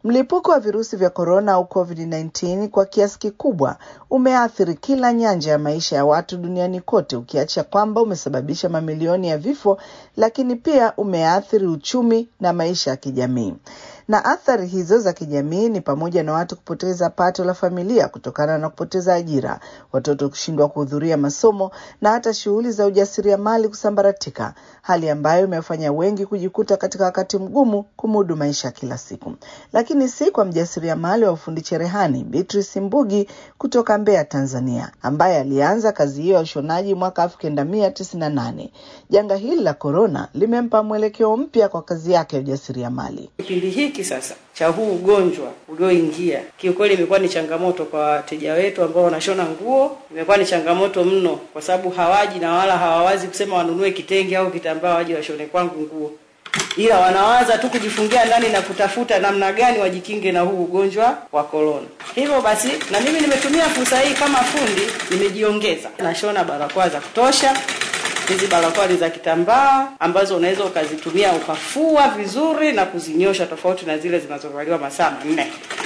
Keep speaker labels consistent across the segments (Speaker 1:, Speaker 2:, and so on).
Speaker 1: Mlipuko wa virusi vya korona au COVID-19 kwa kiasi kikubwa umeathiri kila nyanja ya maisha ya watu duniani kote, ukiacha kwamba umesababisha mamilioni ya vifo, lakini pia umeathiri uchumi na maisha ya kijamii. Na athari hizo za kijamii ni pamoja na watu kupoteza pato la familia kutokana na kupoteza ajira, watoto kushindwa kuhudhuria masomo na hata shughuli za ujasiriamali kusambaratika, hali ambayo imefanya wengi kujikuta katika wakati mgumu kumudu maisha ya kila siku. Lakini si kwa mjasiriamali wa ufundi cherehani Beatrice Mbugi kutoka Mbeya, Tanzania, ambaye alianza kazi hiyo ya ushonaji mwaka elfu kenda mia tisini na nane. Janga hili la korona limempa mwelekeo mpya kwa kazi yake ya ujasiriamali.
Speaker 2: Kipindi hiki sasa cha huu ugonjwa ulioingia, kiukweli imekuwa ni changamoto kwa wateja wetu ambao wanashona nguo. Imekuwa ni changamoto mno, kwa sababu hawaji na wala hawawazi kusema wanunue kitenge au kitambaa waje washone kwangu nguo, ila wanawaza tu kujifungia ndani na kutafuta namna gani wajikinge na huu ugonjwa wa korona. Hivyo basi, na mimi nimetumia fursa hii kama fundi, nimejiongeza, nashona barakoa za kutosha hizi barakoa ni za kitambaa ambazo unaweza ukazitumia ukafua vizuri na kuzinyosha, tofauti na zile zinazovaliwa masaa manne.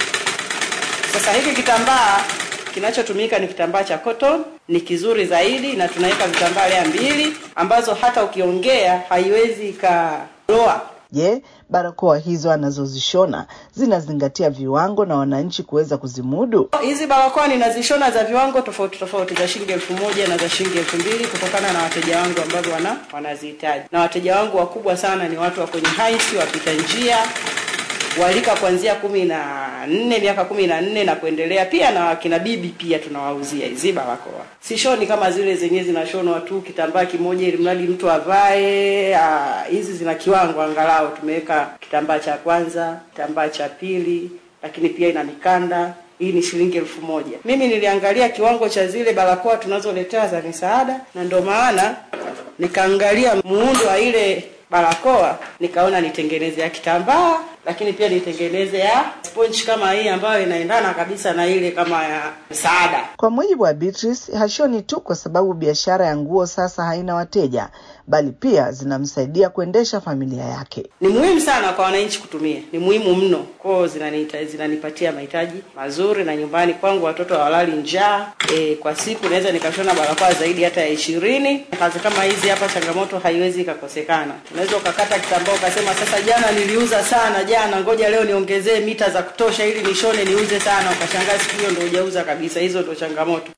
Speaker 2: Sasa hiki kitambaa kinachotumika ni kitambaa cha cotton, ni kizuri zaidi, na tunaweka vitambaa lea mbili ambazo hata ukiongea haiwezi ikaloa.
Speaker 1: Je, barakoa hizo anazozishona zinazingatia viwango na wananchi kuweza kuzimudu?
Speaker 2: Hizi barakoa ninazishona za viwango tofauti tofauti za shilingi elfu moja na za shilingi elfu mbili kutokana na wateja wangu ambao wana wanazihitaji, na wateja wangu wakubwa sana ni watu wa kwenye haisi, wapita njia walika kuanzia kumi na nne miaka kumi na nne na kuendelea, pia na wakina bibi pia tunawauzia hizi barakoa. Sishoni kama zile zenyewe zinashonwa tu kitambaa kimoja ili mradi mtu avae. ah, Hizi zina kiwango, angalau tumeweka kitambaa cha kwanza, kitambaa cha pili, lakini pia ina mikanda. Hii ni shilingi elfu moja. Mimi niliangalia kiwango cha zile barakoa tunazoletewa za misaada, na ndio maana nikaangalia muundo wa ile barakoa nikaona nitengeneze ya kitambaa lakini pia nitengeneze ya sponge kama hii ambayo inaendana kabisa na ile kama ya msaada.
Speaker 1: Kwa mujibu wa Beatrice, hashoni tu kwa sababu biashara ya nguo sasa haina wateja, bali pia zinamsaidia kuendesha familia yake.
Speaker 2: Ni muhimu sana kwa wananchi kutumia, ni muhimu mno kwao, zinanita- zinanipatia mahitaji mazuri, na nyumbani kwangu watoto hawalali njaa. E, kwa siku naweza nikashona barakoa zaidi hata ya ishirini. Kazi kama hizi hapa, changamoto haiwezi ikakosekana. Unaweza ukakata kitambaa ukasema, sasa jana niliuza sana jana, ngoja leo niongezee mita za kutosha ili nishone niuze sana, ukashangaa siku hiyo ndio hujauza kabisa. Hizo ndio changamoto.